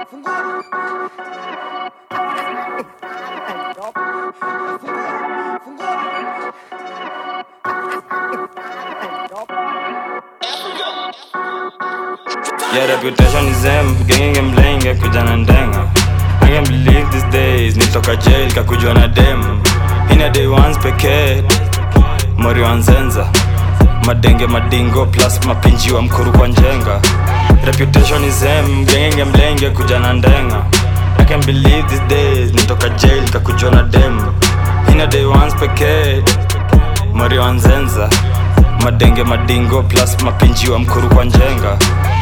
Yeah, reputation is them gengenge mlenge kuja na ndenga I can't believe these days nitoka jail kakujwa na dem ina day ones pekee mori wa nzenza madenge madingo plus mapinji wa mkuru kwa njenga reputation is them gengenge mlenge kuja na ndenga I can't believe these days nitoka jail kakujwa na dem ina day ones pekee mori wa nzenza madenge madingo plus mapinji wa mkuru kwa njenga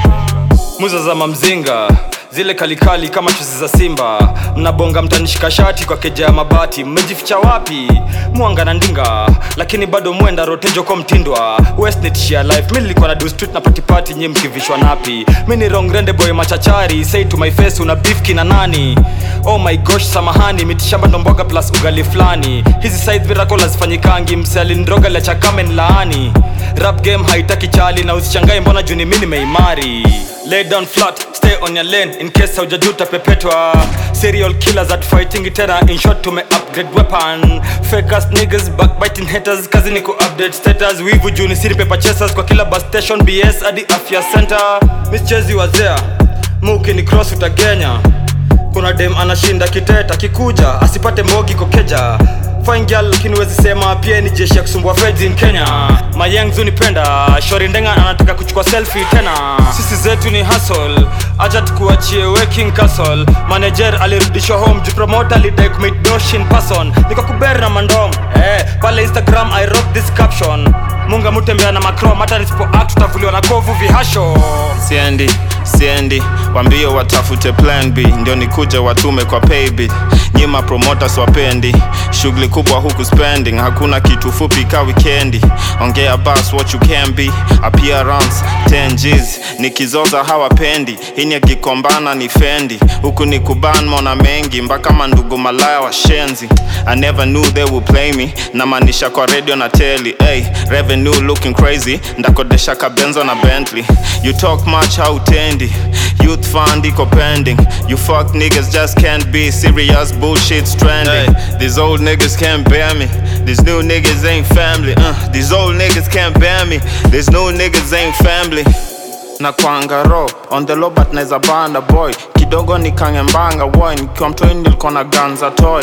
muza za mamzinga zile kalikali kama chuzi za simba mnabonga mtanishika shati kwa keja ya mabati mmejificha wapi mwanga na ndinga lakini bado mwenda rotejo kwa mtindwa westnitshia life mi nilikuwa na do street na patipati nyi mkivishwa napi mi ni rongrende boy machachari say to my face una beef kina nani oh my gosh samahani mitishamba ndomboga plus ugali flani hizi side miracle hazifanyikangi msealindroga lachakamen laani rap game haitaki chali na usichangae mbona juni mi nimeimari lay down flat stay on your lane in case haujajuta pepetwa serial killers at fighting tena in short tume upgrade weapon fake ass niggas backbiting haters kazi ni ku update status wivu juni siri paper chasers kwa kila bus station bs hadi afya center mischezi wazea muki ni cross utagenya kuna dem anashinda kiteta kikuja asipate mbogi kokeja fine girl lakini wezi sema pia ni jeshi ya kusumbua feds in kenya mayengzu nipenda shori ndenga anataka kuchukua selfie tena sisi zetu ni hustle acha tukuachie working castle manager alirudishwa home juu promoter alidai kumit dosh in person niko kuberi na mandom eh, pale instagram i wrote this caption munga mutembea na macrom hata nisipo act tutavuliwa na kovu vihasho siendi siendi wambie watafute plan b ndio nikuje watume kwa paybill nyima promoters wapendi shughuli kubwa huku spending hakuna kitu fupi ka wikendi ongea bas what you can be appearance 10 G's nikizoza hawapendi ini akikombana ni fendi huku ni kuban mona mengi mpaka mandugu malaya washenzi i never knew they would play me namaanisha kwa radio na teli hey, revenue looking crazy ndakodesha kabenzo na bentley you talk much hautendi youth fund iko pending you fuck niggas just can't be serious bullshit stranding hey, these old niggas can't bear me these new niggas ain't family uh, these old niggas can't bear me these new niggas ain't family na kwangaro on the low but naeza banda boy kidogo nikangembanga boy nikiwa mtoi nilikuwa na ganza toy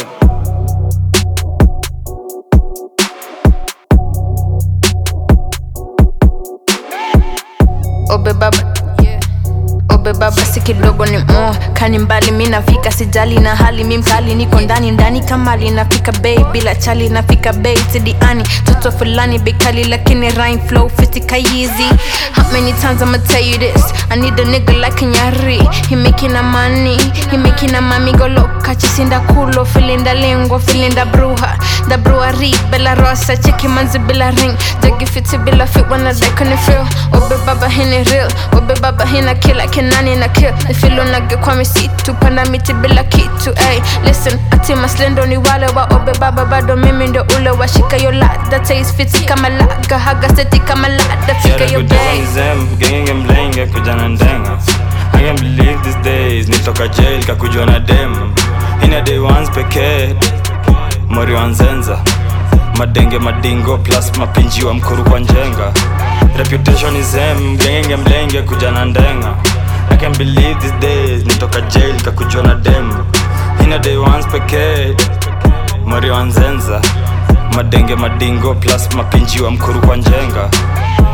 obe baba obe baba si kidogo ni mo kani mbali mi nafika sijali na hali mi mkali niko ndani ndani kamali nafika bei bila chali nafika bei tidiani toto fulani bekali lakini rhyme flow fitika easy how many times I'ma tell you this I need a nigga like Nyari he making a money he making a mami go loca chisinda culo feeling da lingua feeling da bruja da brewery bella rosa cheki manzi bila ring jagi fiti bila fit wanna like on the feel obe baba hini real obe baba hina kila kenani na kill ifilo nage kwa misitu panda miti bila kitu ay listen ati maslendo ni wale wa obe baba bado mimi ndo ule washika yo lada taste fiti kama laga haga seti kama lada fika yo bay zem gengenge mlenge kuja na ndenga I can't believe these days nitoka jail kakujwa na dem ina day ones pekee mori wa nzenza madenge madingo plus mapinji wa mkuru kwa njenga reputation is em gengenge mlenge kuja na ndenga I can't believe these days nitoka jail kakujwa na dem ina day ones pekee mori wa nzenza madenge madingo plus mapinji wa mkuru kwa njenga